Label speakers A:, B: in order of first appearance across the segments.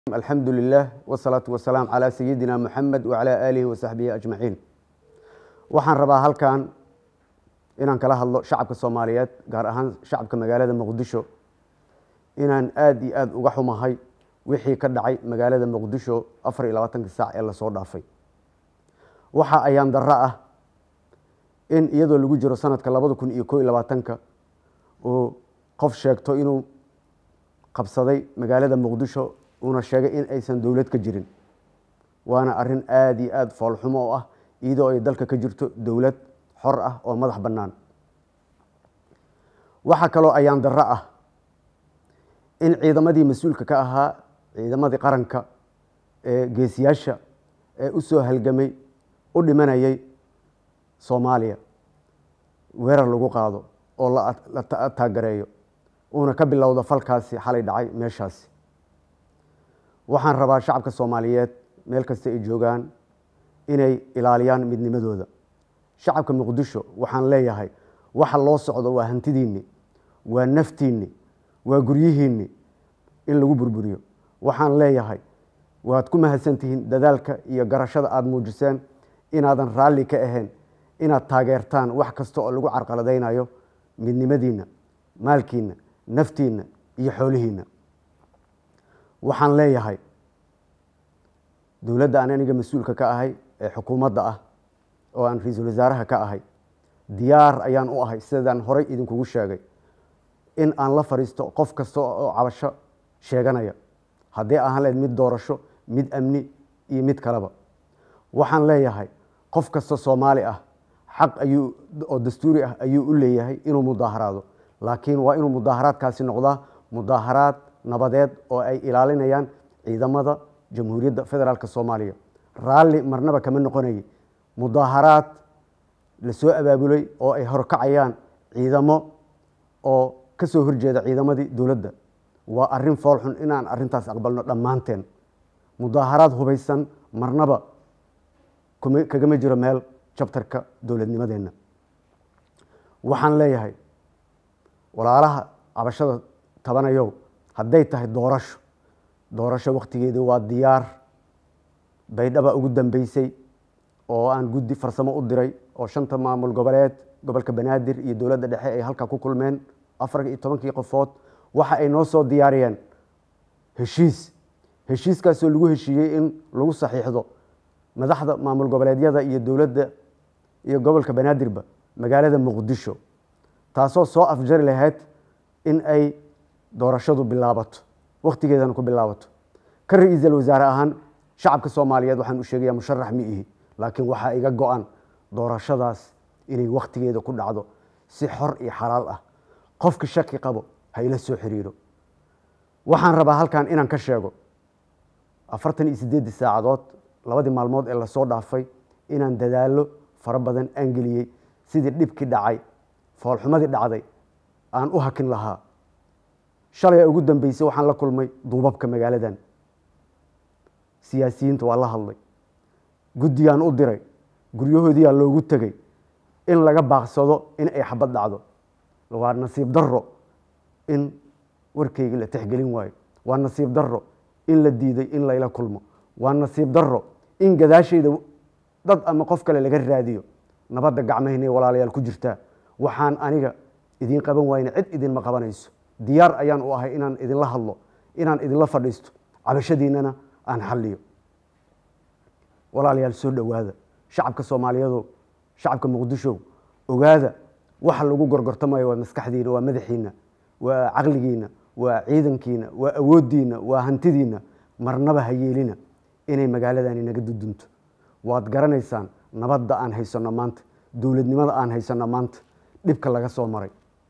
A: alxamdu lilah wsalaatu wasalaam calaa sayidina muxamed wacalaa aalihi wasaxbihi ajmaciin waxaan rabaa halkan inaan kala hadlo shacabka soomaaliyeed gaar ahaan shacabka magaalada muqdisho inaan aada iyo aada uga xumahay wixii ka dhacay magaalada muqdisho afar iyo labaatanka saac ee lasoo dhaafay waxa ayaan darro ah in iyadoo lagu jiro sanadka labada kun iyo koo iyo labaatanka uu qof sheegto inuu qabsaday magaalada muqdisho uuna sheegay in aysan dowlad ka jirin waana arin aada iyo aada foolxumo oo ah iyadoo ay dalka ka jirto dowlad xor ah oo madax bannaan waxaa kaloo ayaan darro ah in ciidamadii mas-uulka ka ahaa ciidamadii qaranka ee geesiyaasha ee u soo halgamay u dhimanayay soomaaliya weerar lagu qaado oo la taagareeyo uuna ka bilowdo falkaasi xalay dhacay meeshaasi waxaan rabaa shacabka soomaaliyeed meel kasta ay joogaan inay ilaaliyaan midnimadooda shacabka muqdisho waxaan leeyahay waxa loo socdo waa hantidiinni waa naftiinni waa guryihiinni in lagu burburiyo waxaan leeyahay waad ku mahadsantihiin dadaalka iyo garashada aada muujiseen inaadan raalli ka ahayn inaad taageertaan wax kasta oo lagu carqaladaynayo midnimadiinna maalkiinna naftiinna iyo xoolihiinna waxaan leeyahay dowladda aan aniga mas-uulka ka ahay ee xukuumadda ah oo aan ra-iisul wasaaraha ka ahay diyaar ayaan u ahay sidaan horey idinkugu sheegay in aan la fadhiisto qof kasta oo cabasho sheeganaya haddii ahaan lahayd mid doorasho mid amni iyo mid kaleba waxaan leeyahay qof kasta soomaali ah xaq ayuu oo dastuuri ah ayuu u leeyahay inuu mudaaharaado laakiin waa inuu mudaaharaadkaasi noqdaa mudaaharaad nabadeed oo ay ilaalinayaan ciidamada jamhuuriyadda federaalk soomaaliya raalli marnaba kama noqonayay mudaaharaad lasoo abaabulay oo ay horkacayaan ciidamo oo ka soo horjeeda ciidamadii dowladda waa arin foolxun inaan arintaas aqbalno dhammaanteen mudaaharaad hubaysan marnaba kagama jiro meel jabtarka dowladnimadeenna waxaan leeyahay walaalaha cabashada tabanayow hadday tahay doorasho doorasho wakhtigeedii waa diyaar baydhaba ugu dambeysay oo aan guddi farsamo u diray oo shanta maamul goboleed gobolka banaadir iyo dowladda dhexe ay halkaa ku kulmeen afar iyo tobankii qofood waxa ay noo soo diyaariyeen heshiis heshiiskaasoo lagu heshiiyey in lagu saxiixdo madaxda maamul goboleedyada iyo dowladda iyo gobolka banaadirba magaalada muqdisho taasoo soo afjari lahayd in ay doorashadu bilaabato wakhtigeedana ku bilaabato ka ra-iisal wasaare ahaan shacabka soomaaliyeed waxaan u sheegaya musharax mi ihi laakiin waxaa iga go-an doorashadaas inay wakhtigeeda ku dhacdo si xor iyo xalaal ah qofka shaki qabo ha ila soo xiriiro waxaan rabaa halkan inaan ka sheego afartan iyo siddeeddii saacadood labadii maalmood ee lasoo dhaafay inaan dadaallo fara badan aan geliyey sidii dhibkii dhacay foolxumadii dhacday aan u hakin lahaa shalay ugu dambeysay waxaan la kulmay duubabka magaaladan siyaasiyiinta waa la hadlay guddiyaan u diray guryahoodiyaa loogu tegey in laga baaqsado in ay xabad dhacdo waa nasiib darro in warkeyga la tixgelin waayo waa nasiib darro in la diiday in layla kulmo waa nasiib darro in gadaashayda dad ama qof kale laga raadiyo nabadda gacmahaynay walaalayaal ku jirtaa waxaan aniga idiin qaban waayna cid idinma qabanayso diyaar ayaan u ahay inaan idinla hadlo inaan idinla fadhiisto cabashadiinana aan xalliyo walaalayaal soo dhowaada shacabka soomaaliyeedo shacabka muqdisho ogaada waxa lagu gorgortamayo waa maskaxdiina waa madaxiina waa caqligiina waa ciidankiina waa awooddiina waa hantidiina marnaba ha yeelina inay magaaladani naga dudunto waad garanaysaan nabadda aan haysanno maanta dowladnimada aan haysanno maanta dhibka laga soo maray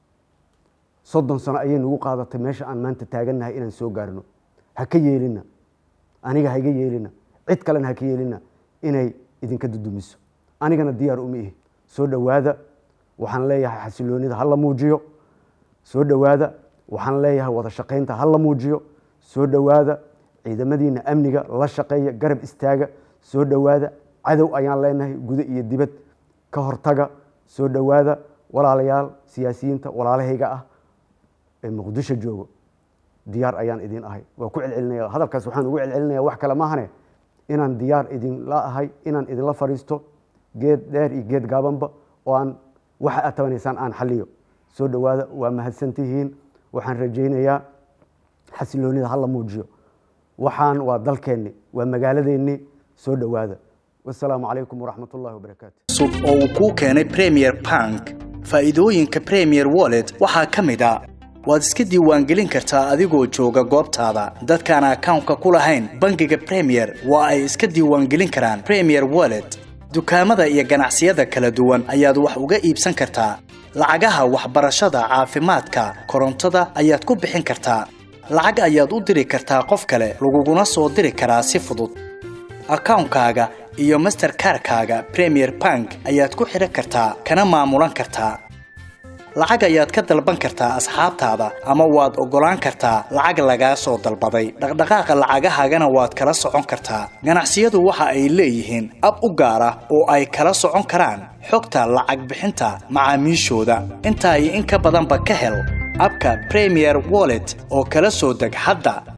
A: soddon sano ayay nagu qaadatay meesha aan maanta taagannahay inaan soo gaarno ha ka yeelina aniga ha iga yeelina cid kalena ha ka yeelina inay idinka dudumiso anigana diyaar uma ihi soo dhowaada waxaan leeyahay xasiloonida ha la muujiyo soo dhowaada waxaan leeyahay wada shaqaynta ha la muujiyo soo dhowaada ciidamadiina amniga la shaqeeya garab istaaga soo dhowaada cadow ayaan leenahay gudo iyo dibad ka hortaga soo dhowaada walaalayaal siyaasiyiinta walaalahayga ah ee muqdisho joogo diyaar ayaan idin ahay waa ku celcelinaya hadalkaas waxaan ugu celcelinaya wax kale maahane inaan diyaar idinla ahay inaan idinla fadhiisto geed dheer iyo geed gaabanba oo aan waxa aad tabanaysaan aan xaliyo soo dhowaada waa mahadsantihiin waxaan rajaynayaa xasiloonida hala muujiyo waxaan waa dalkeenni waa magaaladeenni soo dhowaada wasalaamu calaykum waraxmat ullahi wabarakaatu
B: cusub oo uu kuu keenay premier bank faa'iidooyinka premier wallet waxaa ka mid a waad iska diiwaangelin kartaa adigoo jooga goobtaada dadkaan akawnka ku lahayn bangiga premier waa ay iska diiwaangelin karaan premier wallet dukaamada iyo ganacsiyada kala duwan ayaad wax uga iibsan kartaa lacagaha waxbarashada caafimaadka korontada ayaad ku bixin kartaa lacag ayaad u diri kartaa qof kale laguguna soo diri karaa si fudud akawnkaaga iyo masterkarkaaga premier bank ayaad ku xidhan kartaa kana maamulan kartaa lacag ayaad ka dalban kartaa asxaabtaada ama waad oggolaan kartaa lacag lagaa soo dalbaday dhaqdhaqaaqa lacagahaagana waad kala socon kartaa ganacsiyadu waxa ay leeyihiin ab u gaar ah oo ay kala socon karaan xogta lacag bixinta macaamiishooda intaa iyo in ka badanba ka hel abka premier wallet oo kala soo deg hadda